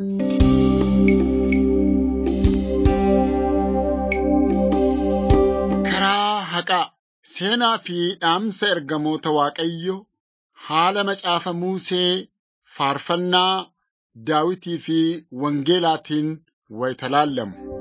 Karaa haqaa seenaa fi dhaamsa ergamoota Waaqayyoo haala macaafa Musee faarfannaa Daawitii fi Wangeelaatiin wayita laallamu.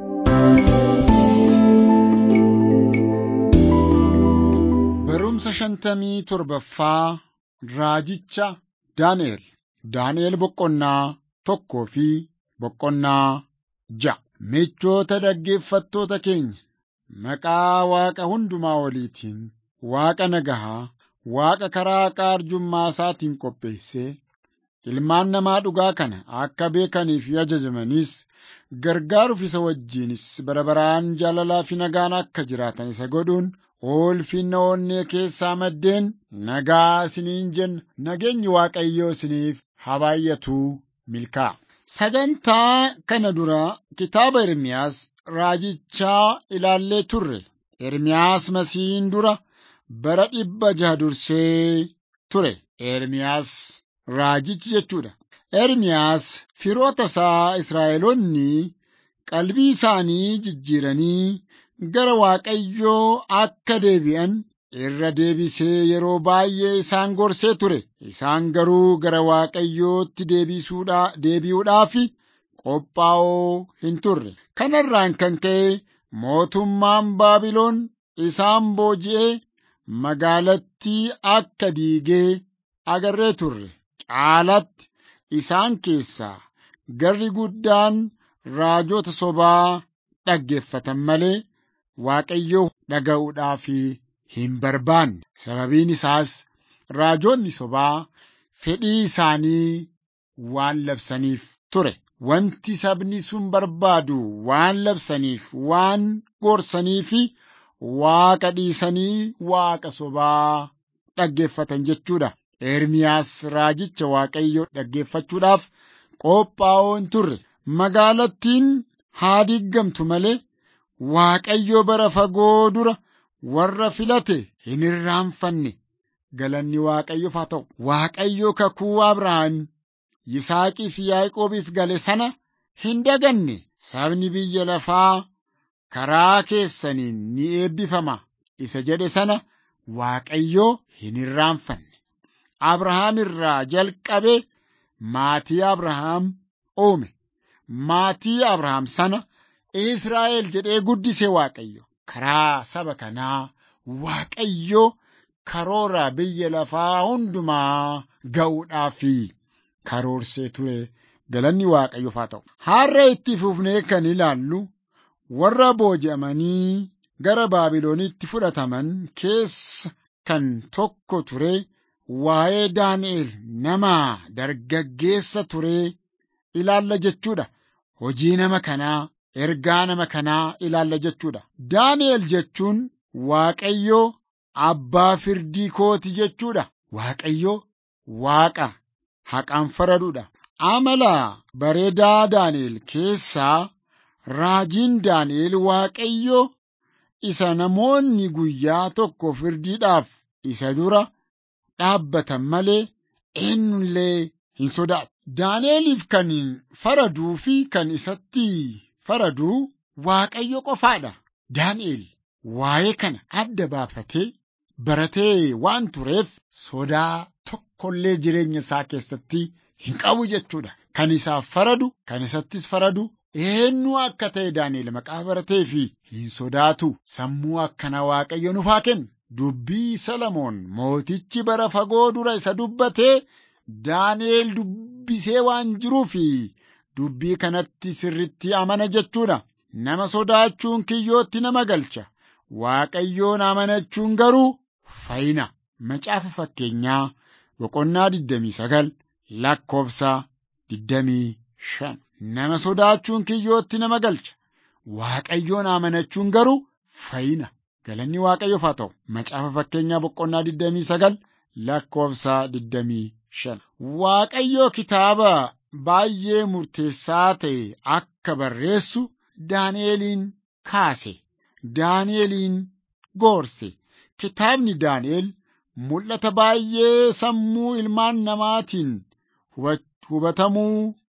Barumsa shantamii torbaffaa Raajicha Daani'el. Daani'el boqonnaa tokkoo fi boqonnaa ja'a. Michoota dhaggeeffattoota keenya, maqaa Waaqa hundumaa oliitiin, Waaqa nagahaa, Waaqa karaa haqaa arjummaa isaatiin qopheessee, ilmaan namaa dhugaa kana akka beekaniif ajajamanis gargaaruuf isa wajjinis bara baraan jaalalaa fi nagaan akka jiraatan isa godhuun ulfinna onnee keessaa maddeen nagaa isiniin jenna. Nageenyi Waaqayyoo isiniif haa baay'atu milkaa'a. Sagantaa kana dura kitaaba Ermiyaas raajichaa ilaallee turre. Ermiyaas Masiihiin dura bara dhibba jaha dursee ture. Ermiyaas raajichi jechuudha. Ermiyaas firoota isaa Israa'eloonni qalbii isaanii jijjiiranii gara Waaqayyoo akka deebi'an irra deebisee yeroo baay'ee isaan gorsee ture. Isaan garuu gara Waaqayyootti deebi'uudhaaf qophaa'oo hin turre. Kanarraan kan ka'e mootummaan Baabiloon isaan booji'ee magaalattii akka diigee agarree turre. Caalatti isaan keessaa garri guddaan raajota sobaa dhaggeeffatan malee Waaqayyoo dhaga'uudhaaf hin barbaanne. Sababiin isaas raajonni sobaa fedhii isaanii waan labsaniif ture. Wanti sabni sun barbaadu waan labsaniif, waan gorsaniif Waaqa dhiisanii Waaqa sobaa dhaggeeffatan jechuudha. Ermiyaas raajicha Waaqayyoo dhaggeeffachuudhaaf qophaa'oo hin turre. Magaalattiin haa diigamtu malee Waaqayyo bara fagoo dura warra filate hin irraanfanne. Galanni Waaqayyoof haa ta'u. Waaqayyo kakuu Abrahaam, Yisaaqii fi Yaaqoobiif gale sana hin daganne. Sabni biyya lafaa karaa keessaniin ni eebbifama. Isa jedhe sana Waaqayyo hin irraanfanne. Abrahaam irraa jalqabee maatii Abrahaam uume. Maatii Abrahaam sana Israa'el jedhee guddise Waaqayyo. Karaa saba kanaa Waaqayyo karoora biyya lafaa hundumaa ga'uudhaaf karoorsee ture. Galanni Waaqayyoof haa ta'u. Har'a itti fufnee kan ilaallu warra booji'amanii gara Baabiloonitti fudhataman keessa kan tokko ture waa'ee Daani'el nama dargaggeessa ture ilaalla jechuudha. Hojii nama kanaa, ergaa nama kanaa ilaalla jechuudha. Daani'el jechuun Waaqayyo abbaa firdii kooti jechuudha. Waaqayyo Waaqa haqaan faraduudha. Amala bareedaa Daani'el keessaa raajiin Daani'el Waaqayyo isa namoonni guyyaa tokko firdiidhaaf isa dura dhaabbatan malee eenyullee hin sodaatu. Daani'eliif kan faraduu fi kan isatti faraduu Waaqayyo qofaadha. Daani'el waa'ee kana adda baafatee baratee waan tureef sodaa tokkollee jireenya isaa keessatti hin qabu jechuudha. Kan isaaf faradu, kan isattis faradu eenyu akka ta'e Daani'el maqaa baratee fi hin sodaatu. Sammuu akkana Waaqayyo nuuf haa kennu. Dubbii Salamoon mootichi bara fagoo dura isa dubbatee Daani'el dubbisee waan jiruuf dubbii kanatti sirritti amana jechuudha. Nama sodaachuun kiyyootti nama galcha. Waaqayyoon amanachuun garuu fayyina. Macaafa fakkeenyaa boqonnaa 29 lakkoofsa 25. Nama sodaachuun kiyyootti nama galcha. Waaqayyoon amanachuun garuu fayyina. Galanni Waaqayyoof haa ta'u. Macaafa fakkeenyaa boqonnaa 29 lakkoofsa 25. Waaqayyo kitaaba baay'ee murteessaa ta'e akka barreessu Daani'eliin kaase. Daani'eliin gorse. Kitaabni Daani'el mul'ata baay'ee sammuu ilmaan namaatiin hubatamuu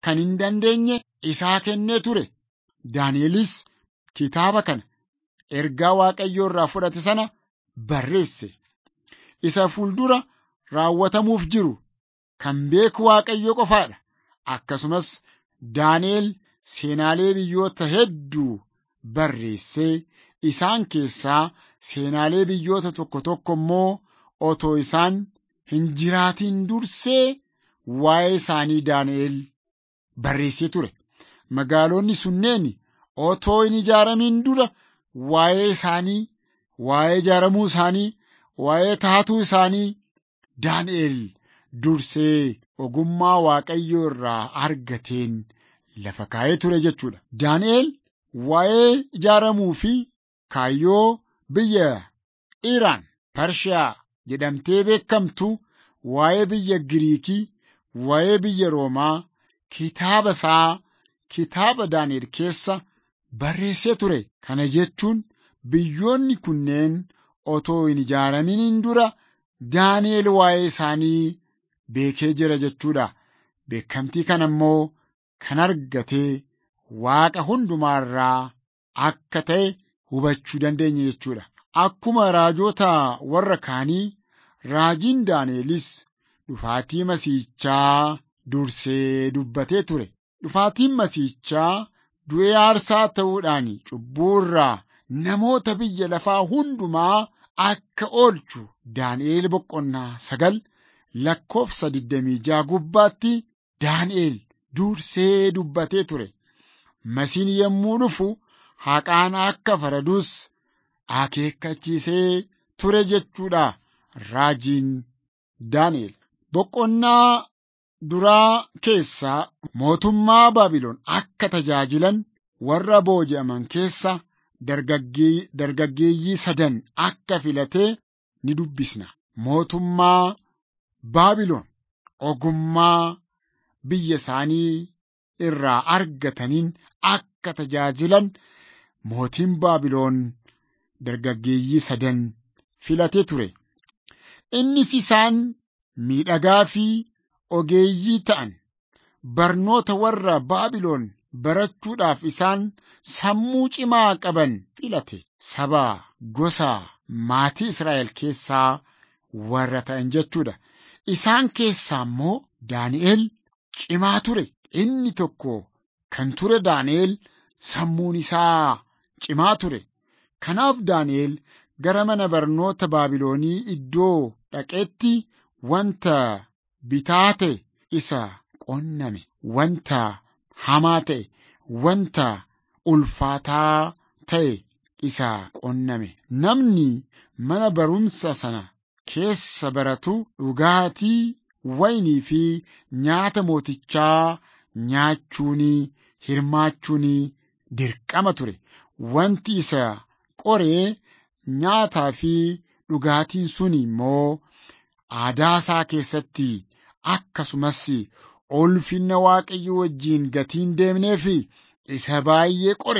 kan hin dandeenye isaa kennee ture. Daani'elis kitaaba kana ergaa Waaqayyoo irraa fudhate sana barreesse. Isa fuuldura raawwatamuuf jiru kan beeku Waaqayyo qofaadha. Akkasumas Daani'el seenaalee biyyoota hedduu barreessee isaan keessaa seenaalee biyyoota tokko tokko immoo otoo isaan hin jiraatin dursee waa'ee isaanii Daani'el barreessee ture. Magaalonni sunneen otoo hin ijaaramin dura waa'ee isaanii, waa'ee ijaaramuu isaanii, waa'ee taatuu isaanii Daani'el dursee ogummaa Waaqayyoo irraa argateen lafa kaa'ee ture jechuudha. Daani'el waa'ee ijaaramuu fi kaayyoo biyya Iraan Pershiyaa jedhamtee beekamtu waa'ee biyya Giriikii, waa'ee biyya Roomaa kitaaba isaa kitaaba Daani'el keessa barreessee ture. Kana jechuun biyyoonni kunneen otoo hin ijaaramin dura Daani'el waa'ee isaanii beekee jira jechuudha. Beekamtii kana immoo kan argate Waaqa hundumaa irraa akka ta'e hubachuu dandeenya jechuudha. Akkuma raajota warra kaanii raajiin Daani'elis dhufaatii Masiihichaa dursee dubbatee ture. Dhufaatiin Masiihichaa du'ee aarsaa ta'uudhaan cubbuu irraa namoota biyya lafaa hundumaa akka oolchu Daani'el boqonnaa sagal lakkoofsa 26 gubbaatti Daani'el dursee dubbatee ture. Masiin yommuu dhufu haqaan akka faradus akeekkachiisee ture jechuudha raajiin Daani'el. Boqonnaa duraa keessaa mootummaa Baabiloon akka tajaajilan warra booji'aman keessa dargaggeeyyii sadan akka filatee ni dubbisna. Mootummaa Baabiloon ogummaa biyya isaanii irraa argataniin akka tajaajilan mootiin Baabiloon dargaggeeyyii sadan filatee ture. Innis isaan miidhagaa fi ogeeyyii ta'an barnoota warra Baabiloon barachuudhaaf isaan sammuu cimaa qaban filate. Saba gosa maatii Israa'el keessaa warra ta'an jechuudha. Isaan keessaa immoo Daani'el cimaa ture. Inni tokko kan ture Daani'el sammuun isaa cimaa ture. Kanaaf Daani'el gara mana barnoota Baabiloonii iddoo dhaqeetti wanta bitaa ta'e isa qonname, wanta hamaa ta'e, wanta ulfaataa ta'e isa qonname. Namni mana barumsa sana keessa baratu dhugaatii waynii fi nyaata mootichaa nyaachuun hirmaachuun dirqama ture. Wanti isa qoree nyaataa fi dhugaatiin sun immoo aadaa isaa keessatti akkasumas ulfinna waaqayyo wajjiin gatiin deemnee fi isa baay'ee qore.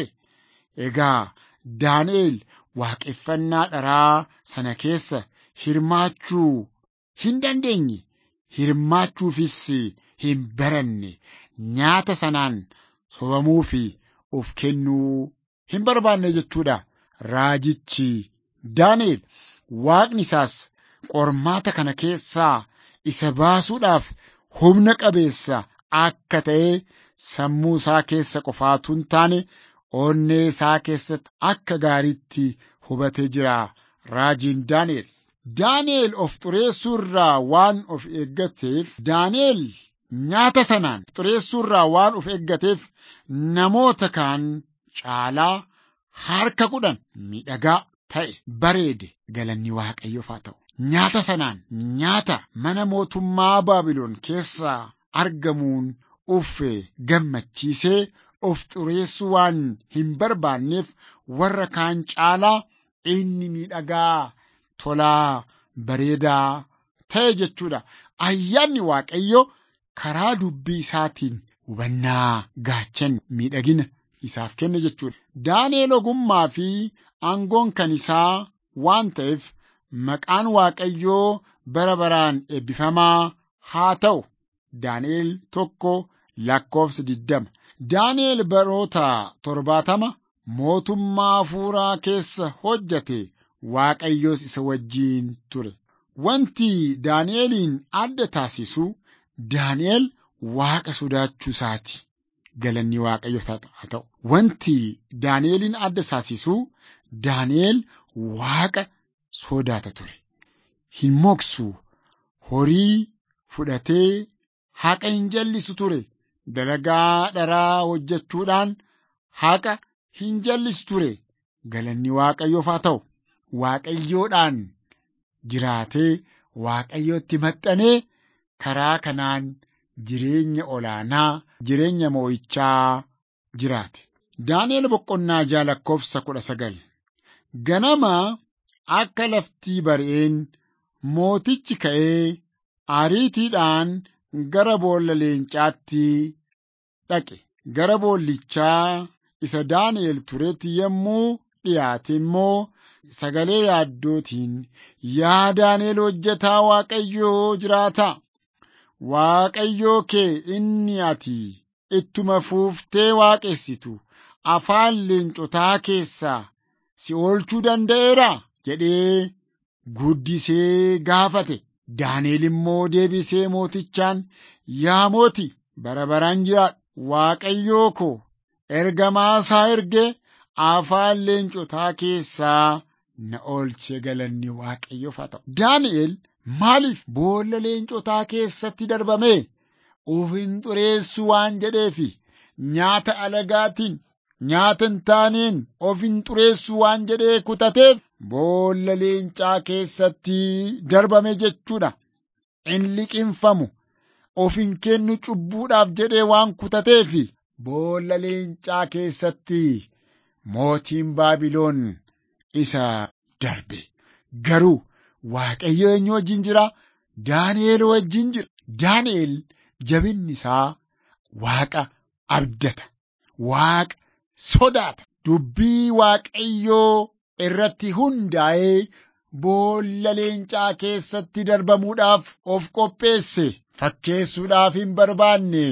Egaa Daani'el waaqeffannaa dharaa sana keessa hirmaachuu hin dandeenye. Hirmaachuufis hin baranne nyaata sanaan sobamuu fi of kennuu hin barbaanne jechuudha. Raajichi Daani'el waaqni isaas qormaata kana keessaa isa baasuudhaaf humna qabeessa akka ta'e sammuu isaa keessa qofaatu hin taane onnee isaa keessatti akka gaariitti hubatee jira raajiin Daani'el. Daani'el of xureessuu irraa waan of eeggateef Daani'el nyaata sanaan xureessuu irraa waan of eeggateef namoota kaan caalaa harka kudhan miidhagaa ta'e bareede galanni waaqayyoof haa ta'u. Nyaata sanaan nyaata mana mootummaa Baabiloon keessaa argamuun uffe gammachiisee of xureessuu waan hin barbaanneef warra kaan caalaa inni miidhagaa tolaa bareedaa ta'e jechuudha. Ayyaanni Waaqayyo karaa dubbii isaatiin hubannaa gaachan miidhagina isaaf kenne jechuudha. Daani'el ogummaa fi aangoon kan isaa waan ta'eef maqaan Waaqayyoo bara baraan eebbifamaa haa ta'u. Daani'el tokko lakkoofsa diddama. Daani'el baroota torbaatama mootummaa hafuuraa keessa hojjate Waaqayyoos isa wajjiin ture. Wanti Daani'eliin adda taasisu Daani'el Waaqa sodaachuu isaati. Galanni Waaqayyoof haa ta'u. Wanti Daani'eliin adda taasisu Daani'el Waaqa sodaata ture. Hin moksu horii fudhatee haqa hin jallisu ture. Dalagaa dharaa hojjechuudhaan haqa hin jallisu ture. Galanni Waaqayyoof haa ta'u. Waaqayyoodhaan jiraatee Waaqayyootti maxxanee karaa kanaan jireenya olaanaa jireenya moo'ichaa jiraate. Daani'el boqonnaa ja'a lakkoofsa kudha sagal. Ganama akka laftii bari'een mootichi ka'ee ariitiidhaan gara boolla leencaatti dhaqe. Gara boollichaa isa Daani'el turetti yommuu dhiyaate immoo sagalee yaaddootiin yaa Daani'el hojjetaa Waaqayyoo jiraataa Waaqayyoo kee inni ati ittuma fuuftee waaqessitu afaan leencotaa keessaa si oolchuu danda'eera jedhee guddisee gaafate. Daani'el immoo deebisee mootichaan yaa mooti bara baraan jiraadhu Waaqayyoo koo ergamaa isaa erge afaan leencotaa keessaa na oolche galanni Waaqayyoof haa ta'u. Daani'el maaliif boolla leencotaa keessatti darbame? Of hin xureessu waan jedheefi nyaata alagaatiin nyaata hin taaneen of hin xureessu waan jedhee kutateef boolla leencaa keessatti darbame jechuudha. In liqinfamu of hin kennu cubbuudhaaf jedhee waan kutateefi boolla leencaa keessatti mootiin Baabiloon isa darbe. Garuu Waaqayyo eenyu wajjin jira? Daani'el wajjin jira. Daani'el jabinni isaa Waaqa abdata. Waaqa sodaata. Dubbii Waaqayyoo irratti hundaa'ee boolla leencaa keessatti darbamuudhaaf of qopheesse. Fakkeessuudhaaf hin barbaanne.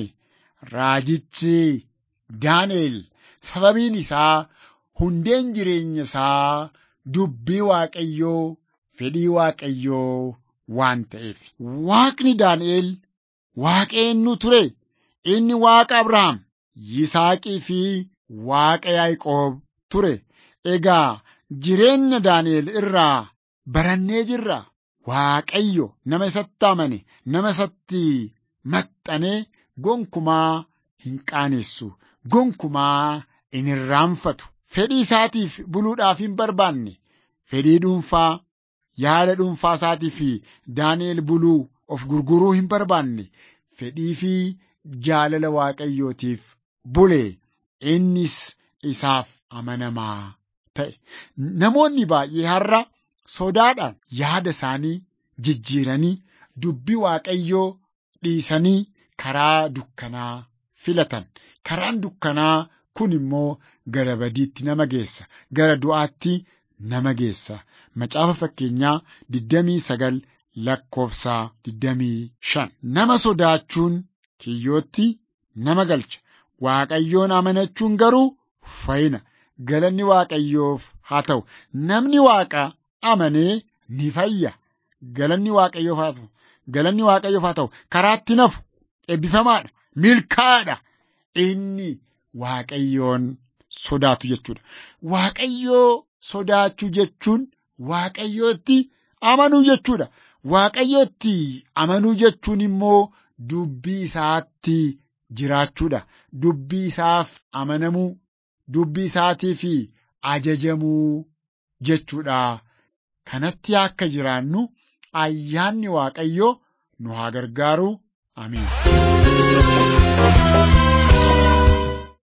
Raajichi Daani'el sababiin isaa hundeen jireenya isaa dubbii Waaqayyoo fedhii Waaqayyoo waan ta'eef. Waaqni Daani'el Waaqa eenyu ture? Inni Waaqa Abrahaam, Yisaaqii fi Waaqa Yaaqoob ture. Egaa jireenya Daani'el irraa barannee jirra. Waaqayyo nama isatti amane, nama isatti maxxanee gonkumaa hin qaanessu, gonkumaa hin irraanfatu. Fedhii isaatiif buluudhaaf hin barbaanne, fedhii dhuunfaa, yaada dhuunfaa isaatiif Daani'el buluu of gurguruu hin barbaanne, fedhii fi jaalala Waaqayyootiif bule. Innis isaaf amanamaa ta'e. Namoonni baay'ee har'a sodaadhaan yaada isaanii jijjiiranii dubbii Waaqayyoo dhiisanii karaa dukkanaa filatan. Karaan dukkanaa kun immoo gara badiitti nama geessa. Gara du'aatti nama geessa. Macaafa fakkeenyaa 29 lakkoofsa 25. Nama sodaachuun kiyyootti nama galcha. Waaqayyoon amanachuun garuu fayyina. Galanni Waaqayyoof haa ta'u. Namni Waaqa amanee ni fayya. Galanni Waaqayyoof haa ta'u. Galanni Waaqayyoof haa ta'u. Karaatti nafu eebbifamaadha. Milkaa'aadha. Inni Waaqayyoon sodaatu jechuudha. Waaqayyoo sodaachuu jechuun Waaqayyootti amanuu jechuudha. Waaqayyootti amanuu jechuun immoo dubbii isaatti jiraachuudha. Dubbii isaaf amanamuu, dubbii isaatiif ajajamuu jechuudha. Kanatti akka jiraannu ayyaanni Waaqayyoo nu haa gargaaru. Amiin.